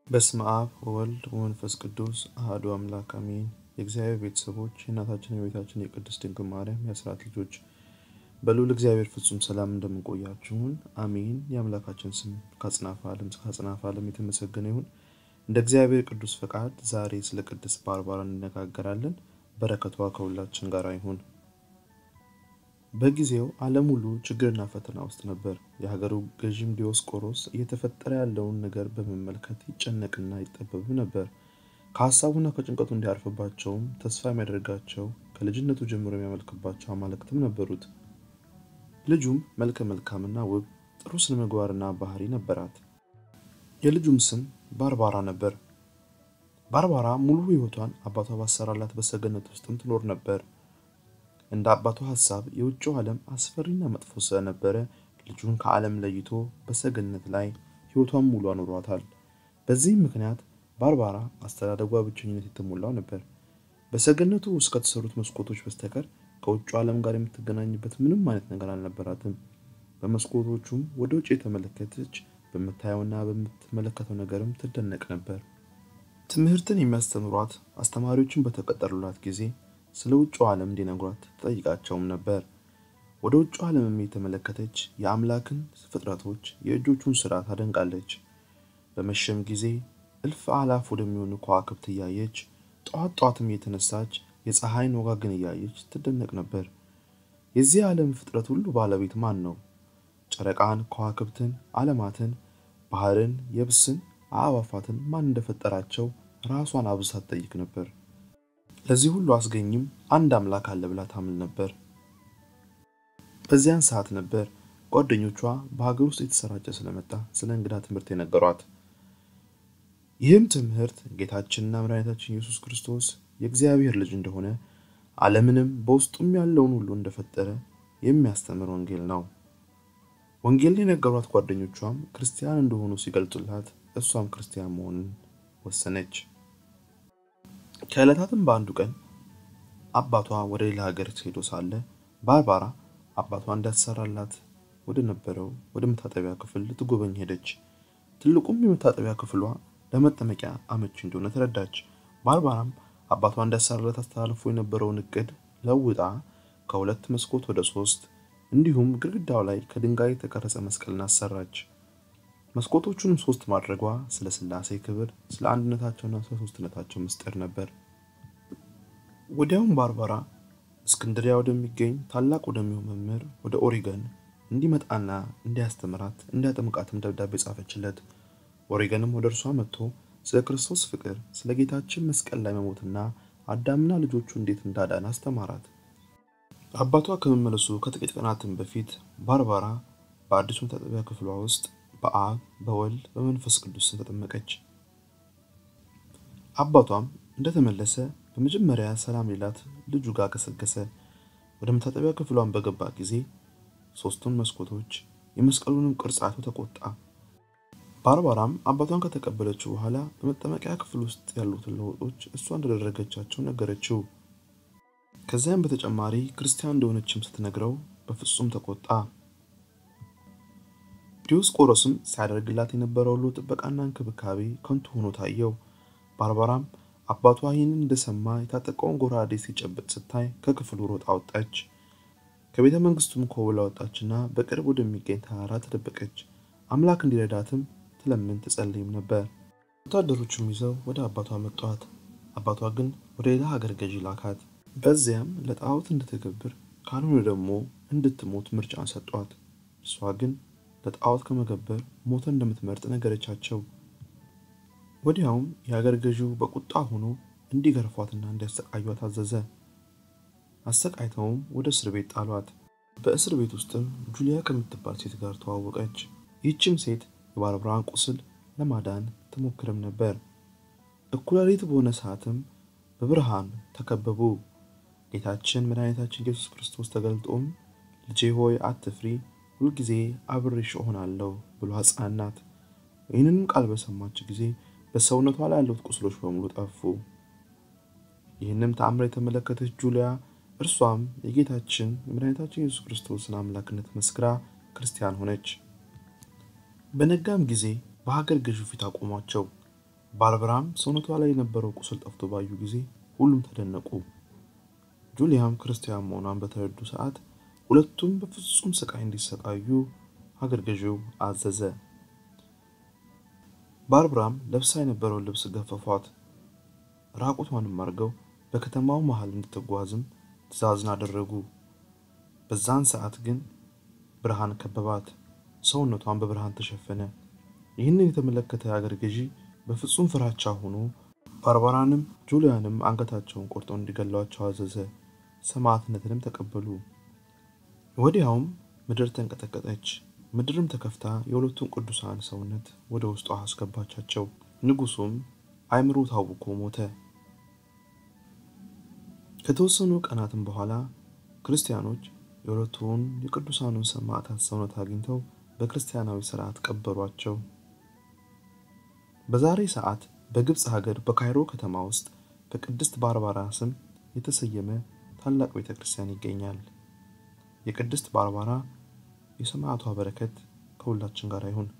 በስመ አብ ወወልድ ወመንፈስ ቅዱስ አሐዱ አምላክ አሜን። የእግዚአብሔር ቤተሰቦች የእናታችን የቤታችን የቅድስት ድንግል ማርያም የአስራት ልጆች በልዑል እግዚአብሔር ፍጹም ሰላም እንደምንቆያችሁን አሜን። የአምላካችን ስም ከአጽናፈ ዓለም እስከ አጽናፈ ዓለም የተመሰገነ ይሁን። እንደ እግዚአብሔር ቅዱስ ፈቃድ ዛሬ ስለ ቅድስት ባርባራ እንነጋገራለን። በረከቷ ከሁላችን ጋር ይሁን። በጊዜው ዓለም ሁሉ ችግርና ፈተና ውስጥ ነበር። የሀገሩ ገዥም ዲዮስቆሮስ እየተፈጠረ ያለውን ነገር በመመልከት ይጨነቅና ይጠበብ ነበር። ከሀሳቡና ከጭንቀቱ እንዲያርፍባቸውም ተስፋ የሚያደርጋቸው ከልጅነቱ ጀምሮ የሚያመልክባቸው አማልክትም ነበሩት። ልጁም መልከ መልካምና ውብ ጥሩ ስነ ምግባርና ባህሪ ነበራት። የልጁም ስም ባርባራ ነበር። ባርባራ ሙሉ ሕይወቷን አባቷ ባሰራላት በሰገነት ውስጥም ትኖር ነበር። እንደ አባቱ ሀሳብ የውጭው ዓለም አስፈሪና መጥፎ ስለነበረ ልጁን ከዓለም ለይቶ በሰገነት ላይ ሕይወቷን ሙሉ አኑሯታል። በዚህም ምክንያት ባርባራ አስተዳደጓ ብቸኝነት የተሞላው ነበር። በሰገነቱ ውስጥ ከተሰሩት መስኮቶች በስተቀር ከውጭው ዓለም ጋር የምትገናኝበት ምንም አይነት ነገር አልነበራትም። በመስኮቶቹም ወደ ውጭ የተመለከተች በምታየውና በምትመለከተው ነገርም ትደነቅ ነበር። ትምህርትን የሚያስተምሯት አስተማሪዎችን በተቀጠሩላት ጊዜ ስለ ውጭው ዓለም እንዲነግሯት ትጠይቃቸውም ነበር። ወደ ውጭው ዓለምም የተመለከተች የአምላክን ፍጥረቶች የእጆቹን ስራ ታደንቃለች። በመሸም ጊዜ እልፍ አላፍ ወደሚሆኑ ከዋክብት እያየች ጠዋት ጠዋትም የተነሳች የፀሐይን ወጋግን እያየች ትደነቅ ነበር። የዚህ ዓለም ፍጥረት ሁሉ ባለቤት ማን ነው? ጨረቃን፣ ከዋክብትን፣ ዓለማትን፣ ባህርን፣ የብስን፣ አዕዋፋትን ማን እንደፈጠራቸው ራሷን አብዝታ ትጠይቅ ነበር። ለዚህ ሁሉ አስገኝም አንድ አምላክ አለ ብላ ታምን ነበር። በዚያን ሰዓት ነበር ጓደኞቿ በሀገር ውስጥ የተሰራጨ ስለመጣ ስለ እንግዳ ትምህርት የነገሯት። ይህም ትምህርት ጌታችንና መድኃኒታችን ኢየሱስ ክርስቶስ የእግዚአብሔር ልጅ እንደሆነ ዓለምንም በውስጡም ያለውን ሁሉ እንደፈጠረ የሚያስተምር ወንጌል ነው። ወንጌልን የነገሯት ጓደኞቿም ክርስቲያን እንደሆኑ ሲገልጹላት እሷም ክርስቲያን መሆንን ወሰነች። ከዕለታትም በአንዱ ቀን አባቷ ወደ ሌላ ሀገር ሄዶ ሳለ ባርባራ አባቷ እንዳሰራላት ወደ ነበረው ወደ መታጠቢያ ክፍል ልትጎበኝ ሄደች። ትልቁም የመታጠቢያ ክፍሏ ለመጠመቂያ አመቺ እንደሆነ ተረዳች። ባርባራም አባቷ እንዳሰራላት አስተላልፎ የነበረውን እቅድ ለውጣ ከሁለት መስኮት ወደ ሶስት እንዲሁም ግድግዳው ላይ ከድንጋይ የተቀረጸ መስቀልን አሰራች። መስኮቶቹንም ሶስት ማድረጓ ስለ ሥላሴ ክብር፣ ስለ አንድነታቸውና ስለ ሶስትነታቸው ምስጢር ነበር። ወዲያውም ባርባራ እስክንድሪያ ወደሚገኝ ታላቅ ወደሚሆን መምህር ወደ ኦሪገን እንዲመጣና እንዲያስተምራት እንዲያጠምቃትም ደብዳቤ ጻፈችለት። ኦሪገንም ወደ እርሷ መጥቶ ስለ ክርስቶስ ፍቅር፣ ስለ ጌታችን መስቀል ላይ መሞትና አዳምና ልጆቹ እንዴት እንዳዳን አስተማራት። አባቷ ከመመለሱ ከጥቂት ቀናትም በፊት ባርባራ በአዲሱ መታጠቢያ ክፍሏ ውስጥ በአብ በወልድ በመንፈስ ቅዱስ ስም ተጠመቀች። አባቷም እንደተመለሰ በመጀመሪያ ሰላም ሌላት ልጁ ጋር ገሰገሰ። ወደ መታጠቢያ ክፍሏን በገባ ጊዜ ሶስቱን መስኮቶች የመስቀሉንም ቅርጽ አይቶ ተቆጣ። ባርባራም አባቷን ከተቀበለችው በኋላ በመጠመቂያ ክፍል ውስጥ ያሉትን ለውጦች እሷ እንደደረገቻቸው ነገረችው። ከዚያም በተጨማሪ ክርስቲያን እንደሆነችም ስትነግረው በፍጹም ተቆጣ። ዲዮስቆሮስም ሲያደርግላት የነበረው ሁሉ ጥበቃና እንክብካቤ ከንቱ ሆኖ ታየው። ባርባራም አባቷ ይህንን እንደሰማ የታጠቀውን ጎራዴ ሲጨብጥ ስታይ ከክፍሉ ሮጣ ወጣች። ከቤተ መንግስቱም ኮብላ ወጣችና በቅርብ ወደሚገኝ ተራራ ተደበቀች። አምላክ እንዲረዳትም ትለምን ትጸልይም ነበር። ወታደሮቹም ይዘው ወደ አባቷ መጧት። አባቷ ግን ወደ ሌላ ሀገር ገዢ ላካት። በዚያም ለጣዖት እንድትገብር ካልሆነ ደግሞ እንድትሞት ምርጫን ሰጧት። እሷ ግን ለጣዖት ከመገበር ሞተ እንደምትመርጥ ነገረቻቸው። ወዲያውም የሀገር ገዢው በቁጣ ሆኖ እንዲገርፏትና እንዲያሰቃዩት አዘዘ። አሰቃይተውም ወደ እስር ቤት ጣሏት። በእስር ቤት ውስጥም ጁሊያ ከምትባል ሴት ጋር ተዋወቀች። ይህችም ሴት የባርባራን ቁስል ለማዳን ትሞክርም ነበር። እኩለ ሌሊት በሆነ ሰዓትም በብርሃን ተከበቡ። ጌታችን መድኃኒታችን ኢየሱስ ክርስቶስ ተገልጦም ልጄ ሆይ አትፍሪ፣ ሁልጊዜ አብሬሽ እሆናለሁ ብሎ አጽናናት። ይህንንም ቃል በሰማች ጊዜ በሰውነቷ ላይ ያሉት ቁስሎች በሙሉ ጠፉ። ይህንም ተአምር የተመለከተች ጁሊያ እርሷም የጌታችን የመድኃኒታችን ኢየሱስ ክርስቶስን አምላክነት መስክራ ክርስቲያን ሆነች። በነጋም ጊዜ በሀገር ገዢው ፊት አቆሟቸው። ባርበራም ሰውነቷ ላይ የነበረው ቁስል ጠፍቶ ባዩ ጊዜ ሁሉም ተደነቁ። ጁሊያም ክርስቲያን መሆኗን በተረዱ ሰዓት ሁለቱም በፍጹም ስቃይ እንዲሰቃዩ ሀገር ገዢው አዘዘ። ባርብራም ለብሳ የነበረውን ልብስ ገፈፏት። ራቁቷንም አድርገው በከተማው መሃል እንድትጓዝም ትእዛዝን አደረጉ። በዛን ሰዓት ግን ብርሃን ከበባት፣ ሰውነቷን በብርሃን ተሸፈነ። ይህንን የተመለከተ የአገር ገዢ በፍጹም ፍራቻ ሆኖ ባርባራንም ጁሊያንም አንገታቸውን ቆርጠው እንዲገሏቸው አዘዘ። ሰማዕትነትንም ተቀበሉ። ወዲያውም ምድር ተንቀጠቀጠች። ምድርም ተከፍታ የሁለቱን ቅዱሳን ሰውነት ወደ ውስጧ አስገባቻቸው። ንጉሱም አእምሮ ታውኮ ሞተ። ከተወሰኑ ቀናትም በኋላ ክርስቲያኖች የሁለቱን የቅዱሳኑን ሰማዕታት ሰውነት አግኝተው በክርስቲያናዊ ስርዓት ቀበሯቸው። በዛሬ ሰዓት በግብፅ ሀገር በካይሮ ከተማ ውስጥ በቅድስት ባርባራ ስም የተሰየመ ታላቅ ቤተ ክርስቲያን ይገኛል። የቅድስት ባርባራ የሰማዕቷ በረከት ከሁላችን ጋር ይሁን።